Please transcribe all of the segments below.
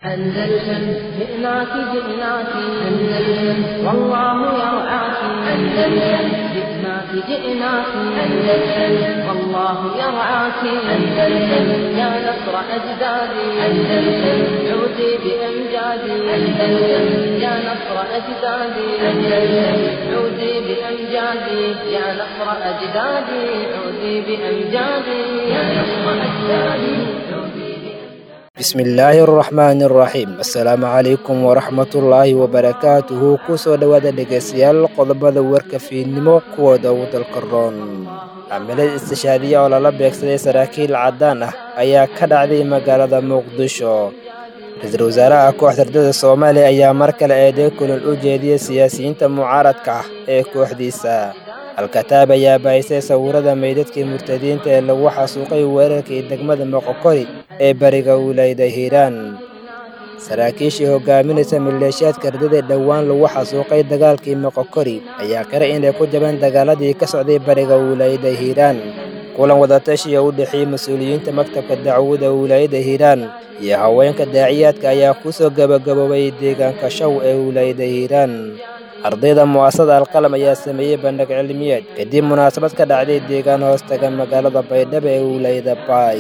أندلسن جئناك جئناك أندلسن والله يرعاك أندلسن جئناك جئناك أندلسن والله يرعاك أندلسن يا نصر أجدادي أندلسن عودي بأمجادي أندلسن يا نصر أجدادي أندلسن عودي بأمجادي يا نصر أجدادي عودي بأمجادي يا نصر أجدادي عودي bismillaahi araxmaani araxiim assalaamu calaykum waraxmatullaahi wabarakaatuhu kusoo dhowaada dhegaystayaal qodobada warka fiidnimo kuwooda ugu dalka roon camilad istishaadiya oo lala beegsaday saraakiil caddaan ah ayaa ka dhacday magaalada muqdisho ra-iisul wasaaraha kooxda ardada soomaaliya ayaa mar kale eeday kulol u jeediyey siyaasiyiinta mucaaradka ah ee kooxdiisa al-kataab ayaa baahisay sawirada meydadkii murtadiinta ee lagu xasuuqay weerarkii degmada moqokori ee bariga wilaayada hiiraan saraakiishii hogaaminaysa maleeshiyaadka ardada dhowaan lagu xasuuqay dagaalkii moqokori ayaa qira inay ku jabeen dagaaladii ka socday bariga wilaayada hiiraan kulan wadatashiya u dhexeeyey mas-uuliyiinta maktabka dacwada wilaayada hiiraan iyo haweenka daaciyaadka ayaa kusoo gabagaboobay deegaanka shaw ee wilaayada hiiraan ardayda mu'asasada alqalam ayaa sameeyey bandhig cilmiyeed kadib munaasabad ka dhacday deegaan hoostaga magaalada baydhabo ee wilaayada baay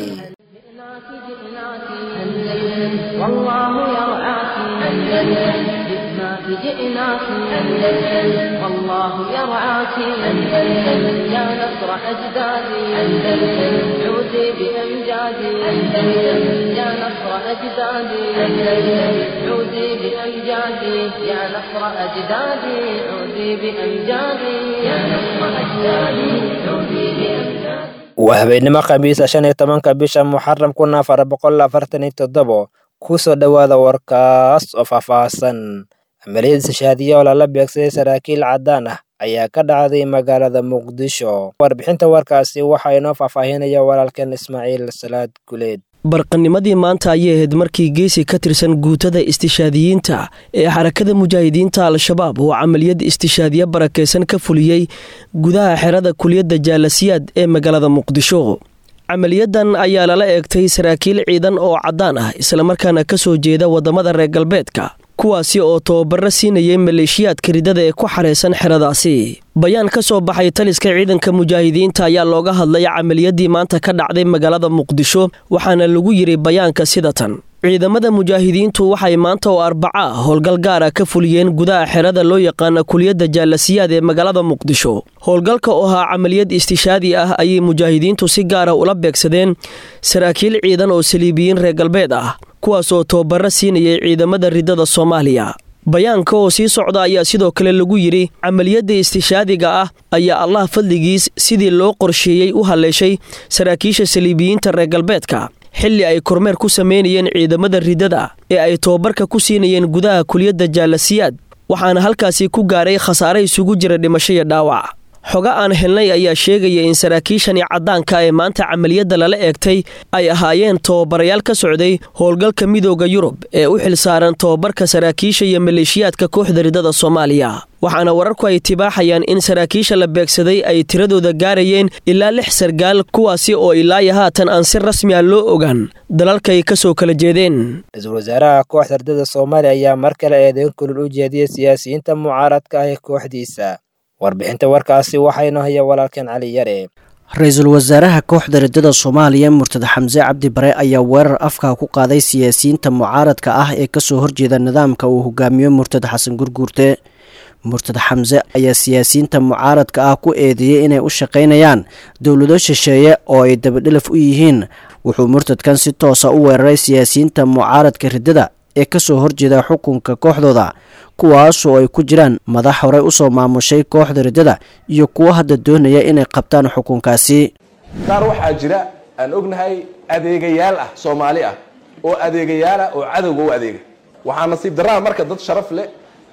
جئناك جئناك أندلسن والله يرعاك أندلسن يا نصر أجدادي أندلسن عودي بأمجادي أندلسن يا نصر أجدادي أندلسن عودي بأمجادي يا نصر أجدادي عودي بأمجادي يا نصر أجدادي عودي بأمجادي waa habeenimo khamiisa shan iyo tobanka bisha muxaram kun afar boqol afartan iyo toddobo kusoo dhowaada warkaas oo faahfaahsan amaliyad istishaadiya oo lala beegsaday saraakiil caddaan ah ayaa ka dhacday magaalada muqdisho warbixinta warkaasi waxaa inoo faahfaahinaya walaalkeen ismaaciil salaad guleed barqanimadii maanta ayay ahayd markii geesi ka tirsan guutada istishaadiyiinta ee xarakada mujaahidiinta al-shabaab oo camaliyad istishaadiye barakaysan ka fuliyey gudaha xerada kuliyadda jaalasiyaad ee magaalada muqdisho camaliyadan ayaa lala eegtay saraakiil ciidan oo caddaan ah islamarkaana ka soo jeeda waddamada reer galbeedka kuwaasi oo tababaro siinayay maleeshiyaadka ridada ee ku xaraysan xeradaasi bayaan ka soo baxay taliska ciidanka mujaahidiinta ayaa looga hadlay camaliyadii maanta ka dhacday magaalada muqdisho waxaana lagu yidhi bayaanka sida tan ciidamada mujaahidiintu waxay maanta oo arbaca ah howlgal gaara ka fuliyeen gudaha xerada loo yaqaana kuliyadda jaalasiyaad ee magaalada muqdisho howlgalka oo ahaa camaliyad istishaadi ah ayay mujaahidiintu si gaara ula beegsadeen saraakiil ciidan oo saliibiyiin reer galbeed ah kuwaas oo tababaro siinayay ciidamada ridada soomaaliya bayaanka oo sii socda ayaa sidoo kale lagu yidhi camaliyadda istishaadiga ah ayaa allah fadligiis sidii loo qorsheeyey u haleeshay saraakiisha saliibiyiinta reer galbeedka xilli ay kormeer ku samaynayeen ciidamada ridada ee ay tababarka ku siinayeen gudaha kuliyadda jaalasiyaad waxaana halkaasi ku gaaray khasaare isugu jira dhimasho iyo dhaawac xogo aan helnay ayaa sheegaya in saraakiishani caddaanka ee maanta camaliyadda lala eegtay ay ahaayeen tababarayaal ka socday howlgalka midooda yurub ee u xilsaaran tababarka saraakiisha iyo maleeshiyaadka kooxda ridada soomaaliya waxaana wararku ay tibaaxayaan in saraakiisha la beegsaday ay tiradooda gaarayeen ilaa lix sargaal kuwaasi oo ilaayo haatan aan si rasmi ah loo ogaan dalalkay ka soo kala jeedeen ra-iisul wasaaraha kooxda ardada soomaaliya ayaa mar kale eedeyn kulul u jeediyey siyaasiyiinta mucaaradka ah ee kooxdiisa warbixinta warkaasi waxaynu haya walaalkeen cali yare ra-iisul wasaaraha kooxda ridada soomaaliya murtad xamse cabdi bare ayaa weerar afka ku qaaday siyaasiyiinta mucaaradka ah ee kasoo horjeeda nidaamka uu hogaamiyo murtad xasan gurguurte murtad xamse ayaa siyaasiyiinta mucaaradka ah ku eedeeyey inay u shaqaynayaan dowlado shisheeye oo ay dabadhelaf u yihiin wuxuu murtadkan si toosa u weeraray siyaasiyiinta mucaaradka ridada ee kasoo horjeeda xukunka kooxdooda kuwaasoo ay ku jiraan madax horey usoo maamushay kooxda ridada iyo kuwo hadda doonaya inay qabtaan xukunkaasi qaar waxaa jira aan ognahay adeegayaal ah soomaali ah oo adeegayaal ah oo cadowga u adeega waxaa nasiib darraa marka dad sharaf leh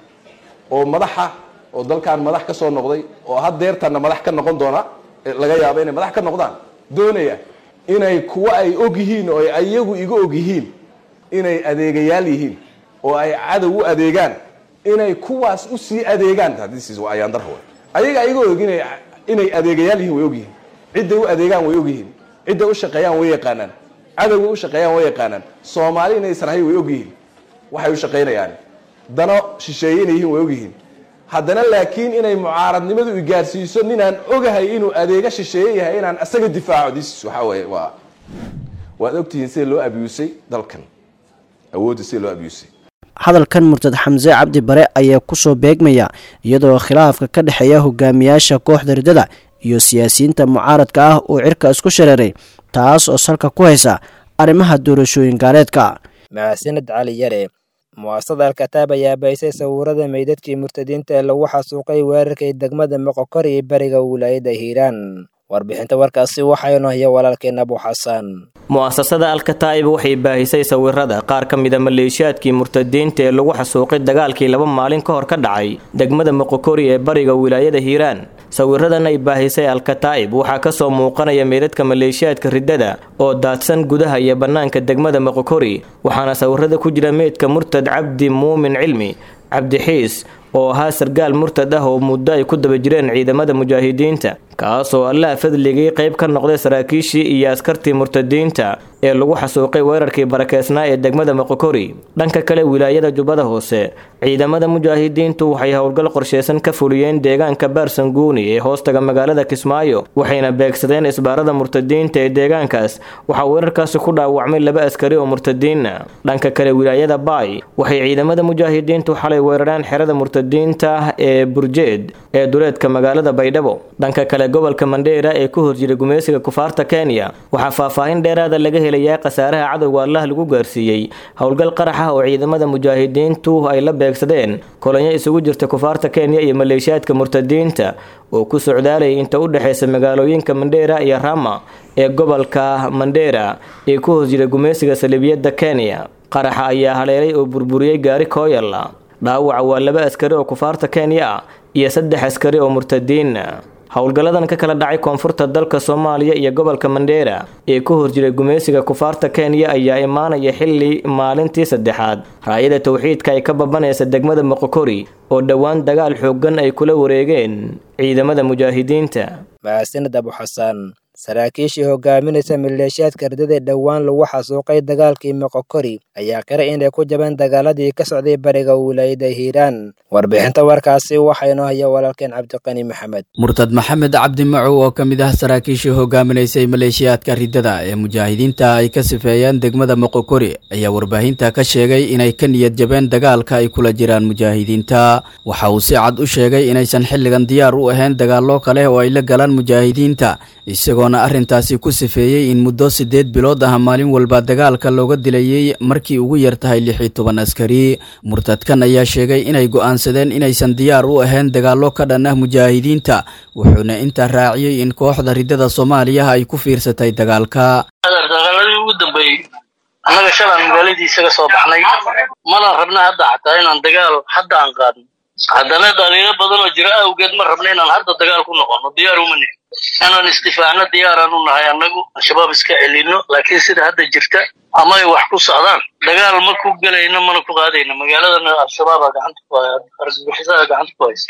oo madaxa oo dalkan madax ka soo noqday oo haddeertanna madax ka noqon doona laga yaabo inay madax ka noqdaan doonaya inay kuwo ay og yihiin oo ay ayagu iga og yihiin inay adeegayaal yihiin oo ay cadow u adeegaan inay kuwaas u sii adeegaan ayaandar ayaga ayaga og inay inay adeegayaal yihiin way og yihiin cidday u adeegaan way og yihiin cidday u shaqeeyaan way yaqaanaan cadowgay u shaqeeyaan way yaqaanaan soomaali inaysan ahay way og yihiin waxay u shaqaynayaan dano shisheeye inay yihiin way ogyihiin haddana laakiin inay mucaaradnimadu igaarsiiso ninaan ogahay inuu adeega shisheeye yahay inaan isaga difaaco dis waxaa weye waa waad ogtihiin sida loo abusay dalkan awoodda sida loo abusay hadalkan murtad xamse cabdi bare ayaa kusoo beegmaya iyadoo khilaafka ka dhexeeya hogaamiyaasha kooxda riddada iyo siyaasiyiinta mucaaradka ah uu cirka isku shareeray taas oo salka ku haysa arrimaha doorashooyin gaaleedka mahadsaned cali yare mu'asasada alkataab ayaa baysay sawirada meydadkii murtadiinta ee lagu xasuuqay weerarkii degmada moqokor iyo beriga wilaayada hiiraan warbixinta warkaasi waxaynu haya walaalkeen abu xasan mu'asasada alkataa'ib waxay baahisay sawirada qaar ka mida maleeshiyaadkii murtadiinta ee lagu xasuuqay dagaalkii laba maalin ka hor ka dhacay degmada moqokori ee bariga wilaayada hiiraan sawiradan ay baahisay alkataa'ib waxaa kasoo muuqanaya meydadka maleeshiyaadka riddada oo daadsan gudaha iyo bannaanka degmada moqokori waxaana sawirada ku jira meydka murtad cabdi muumin cilmi cabdixiis oo ahaa sargaal murtad ah oo muddo ay ku daba jireen ciidamada mujaahidiinta kaasoo allaha fadligii qayb ka noqday saraakiishii iyo askartii murtadiinta ee lagu xasuuqay weerarkii barakeysnaa ee degmada moqokori dhanka kale wilaayada jubbada hoose ciidamada mujaahidiintu waxay howlgal qorsheysan ka fuliyeen deegaanka baarsanguuni ee hoostaga magaalada kismaayo waxayna beegsadeen isbaarada murtadiinta ee deegaankaas waxaa weerarkaasi ku dhaawacmay laba askari oo murtadiina dhanka kale wilaayada baay waxay ciidamada mujaahidiintu xalay weerareen xerada murtadiinta ee burjeed ee duleedka magaalada baydhabo dhanka kale gobolka mandheera ee ku horjiray gumeysiga kufaarta kenya waxaa faahfaahin dheeraada laga helayaa khasaaraha cadowga allah lagu gaarsiiyey howlgal qarax ah oo ciidamada mujaahidiintu ay la beegsadeen kolonyo isugu jirta kufaarta kenya iyo maleeshiyaadka murtadiinta oo ku socdaalayay inta u dhexeysa magaalooyinka mandheera iyo rama ee gobolka mandheera ee ku horjiray gumeysiga saliibiyadda kenya qaraxa ayaa haleelay oo burburiyey gaari kooyalla dhaawaca waa laba askari oo kufaarta kenya ah iyo saddex askari oo murtadiin howlgalladan ka kala dhacay koonfurta dalka soomaaliya iyo gobolka mandheera ee ku horjiray gumeysiga kufaarta kenya ayaa imaanaya xili maalintii saddexaad raayada towxiidka ay ka babanaysa degmada moqokori oo dhowaan dagaal xooggan ay kula wareegeen ciidamada mujaahidiinta mahadsaned abu xasan saraakiishii hogaaminaysa maleeshiyaadka riddada dhowaan lagu xasuuqay dagaalkii moqokori ayaa qiray inay ku jabeen dagaaladii ka socday bariga wilaayada hiiraan warbixinta warkaasi waxaynu haya walaalkeen cabdiqani maxamed murtad maxamed cabdi macow oo ka mid ah saraakiishii hogaaminaysay maleeshiyaadka riddada ee mujaahidiinta ay ka sifeeyeen degmada moqokori ayaa warbaahinta ka sheegay inay ka niyad jabeen dagaalka ay kula jiraan mujaahidiinta waxa uu si cad u sheegay inaysan xilligan diyaar u ahayn dagaallo kale oo ay la galaan mujaahidiinta isagoona arrintaasi ku sifeeyey in muddo siddeed bilood ah maalin walba dagaalka looga dilayey markii ugu yar tahay lix iyo toban askari murtadkan ayaa sheegay inay go'aansadeen inaysan diyaar u ahayn dagaallo ka dhan ah mujaahidiinta wuxuuna intaa raaciyey in kooxda riddada soomaaliya ay ku fiirsatay dagaalka dagaaladii ugu dambeeyey annaga shalaan magaaladii isaga soo baxnay mana rabna hadda xataa inaan dagaal hadda aan qaadno haddana dhaliilo badan oo jira awgeed ma rabna inaan hadda dagaal ku noqono diyaar uma nihin inaan istifaacno diyaaraan u nahay annagu al-shabaab iska celino laakiin sida hadda jirta ama ay wax ku socdaan dagaal ma ku gelayno mana ku qaadayno magaaladana al-shabaaba gacanta ku haya argagixisada gacanta ku haysa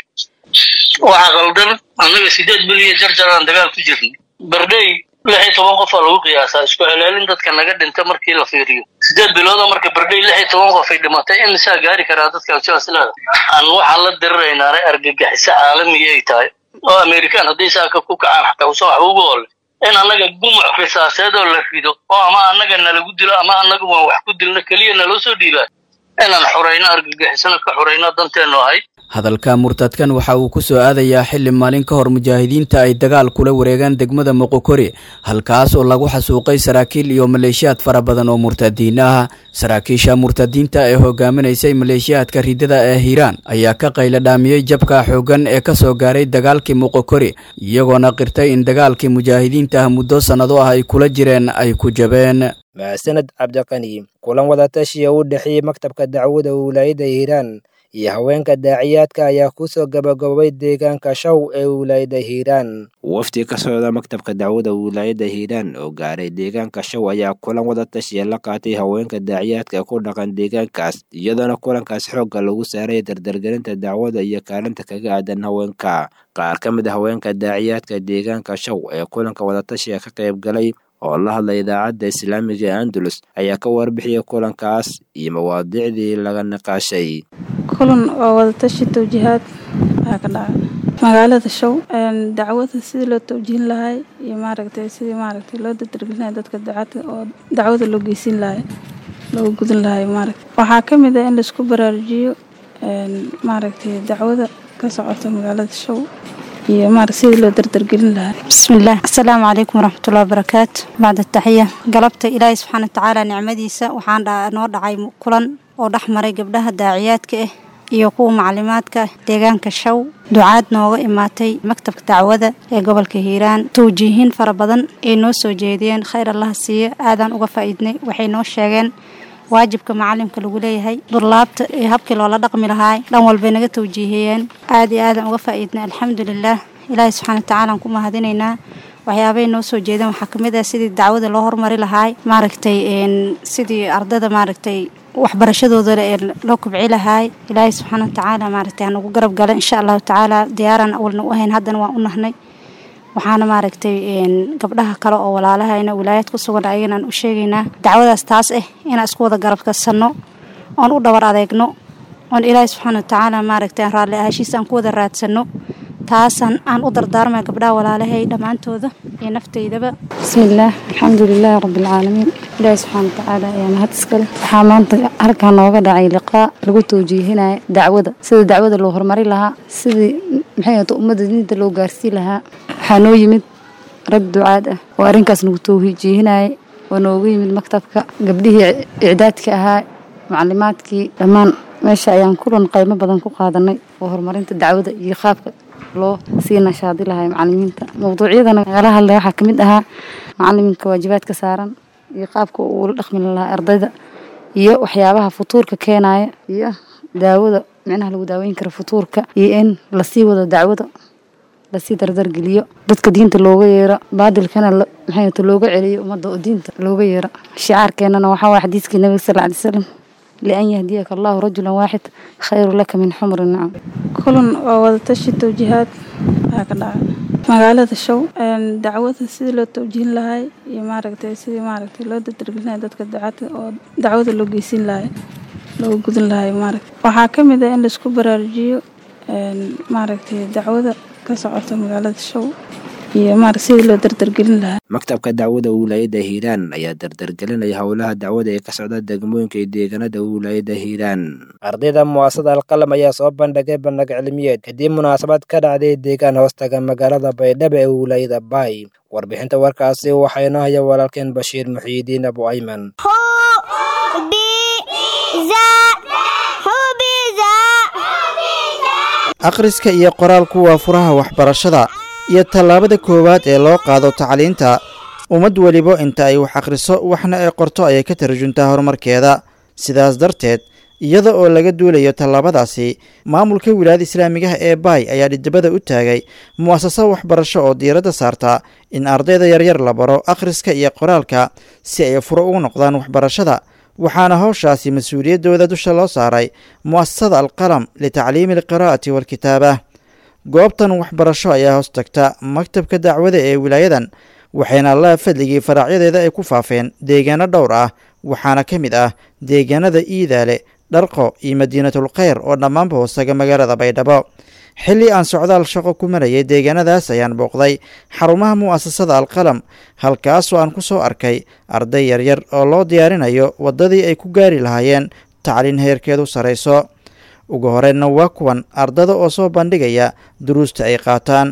waxaa qaldan annaga sideed bil iyo jarjaraan dagaal ku jirnay bardhey lix iyo toban qof aa lagu qiyaasaa isku celaalin dadka naga dhinta markii la fiiriyo sideed biloodoo marka bardhey lix iyo toban qof ay dhimatay in isaa gaari karaa dadka sidaas leeda aan waxaan la diriraynaana argagixiso caalamiya ay tahay oo amerikaan hadday saaka ku kacaan xataa usan waxba ugu ole in annaga gumuc risaaseed oo la rido oo ama annaga nalagu dilo ama annaga waan wax ku dilno keliya naloo soo dhiibaa inaan xurayno argagixisona ka xurayno danteennu ahayd hadalka murtadkan waxa uu ku soo aadayaa xili maalin ka hor mujaahidiinta ay dagaal kula wareegaan degmada moqokori halkaas oo lagu xasuuqay saraakiil iyo maleeshiyaad fara badan oo murtadiin ah saraakiisha murtadiinta ee hogaaminaysay maleeshiyaadka riddada ee hiiraan ayaa ka qayla dhaamiyey jabka xooggan ee ka soo gaaray dagaalkii moqokori iyagoona qirtay in dagaalkii mujaahidiinta ah muddo sannado ah ay kula jireen ay ku jabeen mahadsaned cabdiqani kulan wadatashiya u dhexeeyey maktabka dacwada wilaayada hiiraan iyo haweenka daaciyaadka ayaa kusoo gabagabobay deegaanka shaw ee wilaayada hiiraan wafdi ka socda maktabka dacwada wilaayada hiiraan oo gaaray deegaanka shaw ayaa kulan wadatashiya la qaatay haweenka daaciyaadka ku dhaqan deegaankaas iyadoona kulankaas xoogga lagu saaray dardargelinta dacwada iyo kaalinta kaga aadan haweenka qaar ka mid a haweenka daaciyaadka deegaanka shaw ee kulanka wadatashiga ka qayb galay oo la hadlay idaacadda islaamiga ee andalus ayaa ka warbixiyay kulankaas iyo mawaadiicdii laga niqaashay kulan oo wadatashi tawjiihaad ayaa ka dhacay magaalada show dacwada sidii loo tawjihin lahay iyo maaragtay sidii maaragtay loo dadargelinayo dadka ducada oo dacwada loo geysin lahay looga gudin lahay maaragta waxaa ka mid ah in laisku baraarujiyo maaragtay dacwada ka socota magaalada show iyo maarag sidii loo dardargelin lahaa bismillaah assalaamu calaykum waraxmatullahi wabarakaatu bacda taxiya galabta ilaahay subxaana watacaala nicmadiisa waxaan noo dhacay kulan oo dhex maray gabdhaha daaciyaadka ah iyo kuwa macalimaadka deegaanka show ducaad nooga imaatay maktabka dacwada ee gobolka hiiraan tawjiihin fara badan ay noo soo jeediyeen khayr allaha siiyo aadaan uga faa'iidnay waxay noo sheegeen waajibka macalimka lagu leeyahay durlaabta ee habkii loola dhaqmi lahaay dhan walbay naga tawjiihiyeen aad iyo aadaan uga faa'iidnay alxamdulilaah ilaahay subxaana watacaala aan ku mahadinaynaa waxyaabay noo soo jeedeen waxaa kamid ah sidii dacwada loo horumari lahaay maaragtay sidii ardada maaragtay waxbarashadooda ee loo kubci lahaay ilaahay subxaana watacaala maaragtay hanagu garab gala insha allahu tacaala diyaaraan awalna u ahayn haddana waan u nahnay waxaana maaragtay gabdhaha kale oo walaalahayna wilaayad ku sugan ayaganaan u sheegaynaa dacwadaas taas ah inaan isku wada garab kasanno oon u dhabar adeegno oon ilaahay subxaana watacaala maaragtay aan raalli ahashiisa aan ku wada raadsanno taasaan aan u dardaarmay gabdhaha walaalahay dhammaantooda iyo naftaydaba bismillaah alxamdulilaahi rabbilcaalamiin ilaahi subxaana watacaala ayaa mahad iskale waxaa maanta halkaa nooga dhacay liqaa lagu tawjiihinaya dacwada sida dacwada loo horumari lahaa sidii maxay ahata ummadda diinta loo gaarsii lahaa waxaa noo yimid rag ducaad ah oo arrinkaas nagu tawjiihinayay oo noogu yimid maktabka gabdhihii icdaadka ahaa macalimaadkii dhammaan meesha ayaan kulan qaymo badan ku qaadanay oo horumarinta dacwada iyo qaabka loo sii nashaadi lahay macalimiinta mawduucyadana nagala hadlay waxaa kamid ahaa macaliminka waajibaadka saaran iyo qaabka uula dhaqmi lahaa ardayda iyo waxyaabaha futuurka keenaya iyo daawada micnaha lagu daaweyn karo futuurka iyo in lasii wado dacwada lasii dardargeliyo dadka diinta looga yeero baadilkana maxay looga celiyo ummadda oo diinta looga yeero shicaarkeenana waxaa waaya xadiiskii nabiga sal ly slam lian yahdiyaka allahu rajulan waaxid khayru laka min xumri nacam kulan oo wadatashi tawjiihaad ayaa ka dhacay magaalada show dacwada sidii loo tawjihin lahay iyo maaragtay sidii maaragtay loo dadargelinayo dadka ducada oo dacwada loo geysin lahay looga gudin lahay maaragta waxaa ka mid ah in laisku baraarujiyo maaragtay dacwada ka socota magaalada show iyo maarag sidii loo dardargelin lahaa maktabka dacwada wilaayadda hiiraan ayaa dardargelinaya howlaha dacwada ee ka socda degmooyinka iyo deegaanada wilaayadda hiiraan ardayda muwaasada alqalam ayaa soo bandhigay bandhig cilmiyeed kadib munaasabad ka dhacday deegaan hoostaga magaalada baydhabo ee wilaayada baay warbixinta warkaasi waxaa inoo haya walaalkeen bashiir muxiidiin abu ayman akhriska iyo qoraalku waa furaha waxbarashada iyo tallaabada koowaad ee loo qaado tacliinta ummad weliba inta ay wax akhriso waxna ay qorto ayay ka tarjuntaa horumarkeeda sidaas darteed iyada oo laga duulayo tallaabadaasi maamulka wilaayada islaamigaha ee baay ayaa dhidibada u taagay mu'asaso waxbarasho oo diiradda saarta in ardayda yaryar la baro akhriska iyo qoraalka si ay furo ugu noqdaan waxbarashada waxaana howshaasi mas-uuliyaddooda dusha loo saaray mu'asasada alqalam litacliimi alqiraa'ati waalkitaaba goobtan waxbarasho ayaa hoos tagta maktabka dacwada ee wilaayadan waxayna allaha fadligii faraacyadeeda ay ku faafeen deegaano dhowr ah waxaana ka mid ah deegaanada iidaale dharqo iyo madiinatul kheyr oo dhammaanba hoosaga magaalada baydhabo xilli aan socdaal shaqo ku marayay deegaanadaas ayaan booqday xarumaha mu'asasada alqalam halkaasoo aan ku soo arkay arday yaryar oo loo diyaarinayo waddadii ay ku gaari lahaayeen tacliin heerkeedu sarayso ugu horeyna waa kuwan ardada oo soo bandhigaya duruusta ay qaataan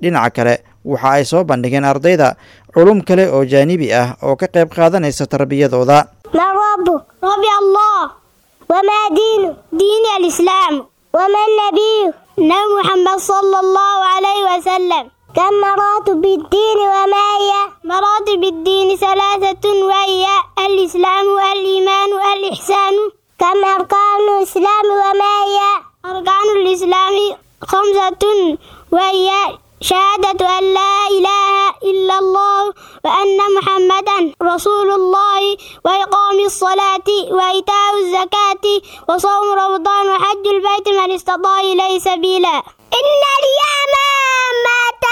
dhinaca kale waxa ay soo bandhigeen ardayda culum kale oo jaanibi ah oo ka qayb qaadanaysa tarbiyadooda من ربه ربي الله وما دينه دين الإسلام وما النبي نبي محمد صلى الله عليه وسلم كم مراتب الدين وما هي مراتب الدين ثلاثة وهي الإسلام والإيمان والإحسان كم أركان الإسلام وما هي أركان الإسلام خمسة وهي شهادة أن لا إله إلا الله وأن محمدا رسول الله وإقام الصلاة وإيتاء الزكاة وصوم رمضان وحج البيت من استطاع إليه سبيلا إن اليمامة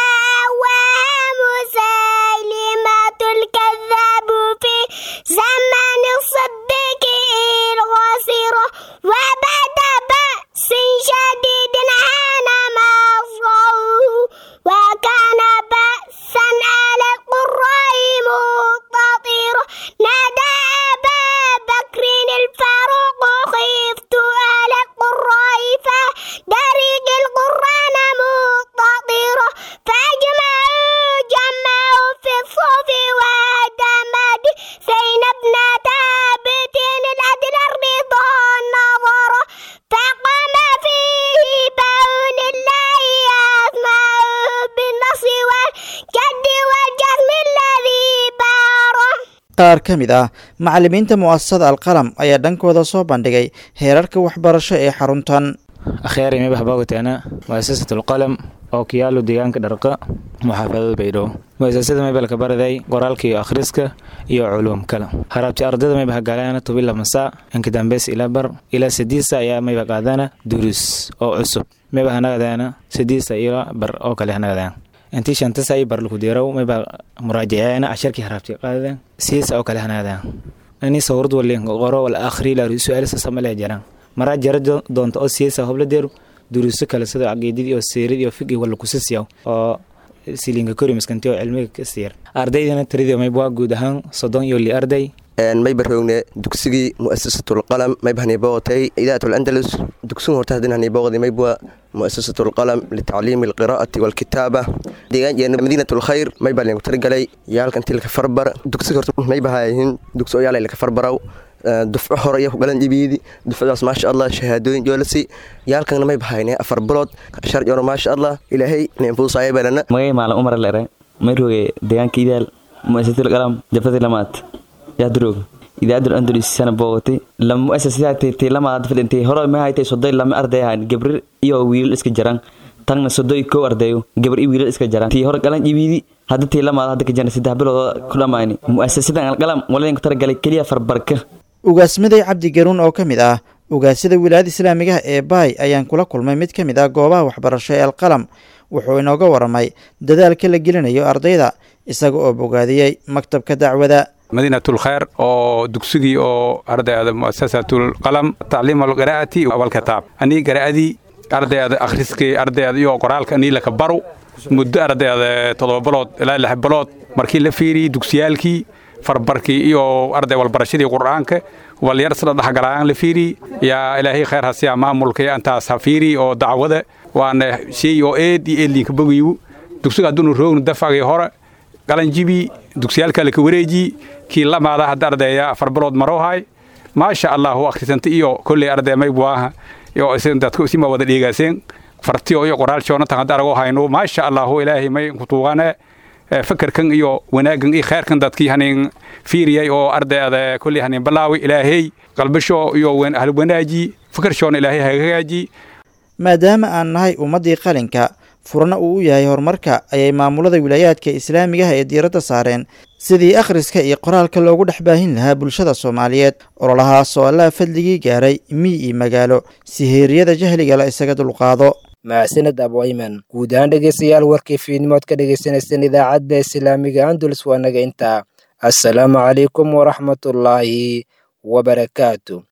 ومسيلمة الكذاب في زمن الصديق الغصير وبعد بأس شديد حان مصره وكان بأسا على القراء مستطير نادى أبا بكر الفاروق خفت على القراء فدرج القرآن مستطير فأجمعوا جمعوا في الصوف ودمد زين ابن ثابت الأدل الرضا النظر فقام فيه بون الله يسمع بالنص والجد والجزم الذي باره qaar ka mid ah macallimiinta mu'asasada alqalam ayaa dhankooda soo bandhigay heerarka waxbarasho ee xaruntan akhyari mibah bogotana muasasatu lqalam oo ku yaalo deegaanka dharqa muxaafadada baydhabo muasasada mebelka baraday qoraalka iyo akhriska iyo culuum kale harabti ardada mebah galaana tubila masaa inkadambeys ila bar ilaa sadiisa ayaa mebah qaadana durus oo cusub mebah nagadana sadiisa ila bar oo kale nagadana intii shantasa ay barluku diiraw mebah muraajaceena casharkii harabti qaadadan siisa oo kale hanagadana ani sawrad walin qoro wal akhri la su'aalisa samale jaraan maraa jara doonta oo siisa hobla deeru duruuso kale sida caqiidadii oo seerid iyo fiqi wala kusisiyaw oo silinka kori maskanti oo cilmiga ka siiyar ardaydana tiradii mayb waa guud ahaan soddon iyo li arday mayba rogne dugsigii mu'asasatulqalam mayba haniboqotay idaatul andalus dugsigu horta hadin haniboqdi maybwa mu'asasatulqalam litacliimi alqiraa'ati walkitaaba deegaan jeena madiinatulkhayr mayba linku tirigalay yaalkan tilka farbar dugsiga horta mayba hayihin dugsi oo yaalay laka farbaraw dufco hore iyo kugalan dhibiidi dufcadaas maasha allah shahaadooyin joolasi yaalkana mayba hayne afar bilood shar joro maasha allah ilaahay ninfuusaayo balana magay maalin umar lere mayroge deegaanka idaal mu'asasatulqalam jafadi lamaad yaadroog idaadul andalus sana boogotay lama mu'asasadaatay lamaad fadhintay hore ma haytay sodoy lama arday ahaan gabrir iyo wiilal iska jaran tagna sodoy kow ardayo gabar iyo wiilal iska jaran tii hore galan iwiidi hadda tii lamaad hadda ka jana saddex bilood ku dhammaani mu'asasadan alqalam waladinku talagalay keliya farbarka ugaasmaday cabdi garuun oo ka mid ah ugaasada wilaayada islaamigaha ee baay ayaan kula kulmay mid ka mid ah goobaha waxbarasho ee alqalam wuxuu inooga waramay dadaalka la gelinayo ardayda isaga oo bogaadiyey maktabka dacwada madiinatulkhayr oo dugsigii oo ardayda mu'asasatulqalam tacliim alqiraa'ati walkitaab anii garaa'adii ardayda akhriskii ardayda iyo qoraalka anii laka baru muddo ardayda toddoba bilood ilaa lix bilood markii la fiiriyey dugsiyaalkii farbarkii iyo arday walbarashadii qur'aanka walyar sida dhexgalayaan la fiiri yaa ilaahay khayr hasiya maamulka antaas ha fiiri oo dacwada waana shay oo eed iyo eedliinka bogayu dugsiga hadduunu roognu dafagii hore qalanjibi dugsiyaalka laka wareeji kii lamaada hadda ardaya afar bilood marowhay maasha allahu akhrisanta iyo kolley arday maybuaha iyo dadku isima wada dhiigaaseen fartiyo iyo qoraalshoona tan hadda arago hayno maasha allahu ilaahay may kutuugane fakarkan iyo wanaagan iyo khayrkan dadkii hanin fiiriyay oo ardayda kolley hanin balaawi ilaahay qalbasho iyo halwanaaji fakarshoona ilaahay hagaaji maadaama aan nahay ummaddii qalinka furna uu u yahay horumarka ayay maamulada wilaayaadka islaamigaha ee diiradda saareen sidii akhriska iyo qoraalka loogu dhex baahin lahaa bulshada soomaaliyeed ololahaas oo allaha fadligii gaaray miy iyo magaalo si heeriyada jahliga la isaga dulqaado mahadsaned abwayman guud ahaan dhegeystayaal warkii fiidnimood ka dhegeysaneyseen idaacadda islaamiga andulus waa naga intaa assalaamu calaykum waraxmatullaahi wabarakaatu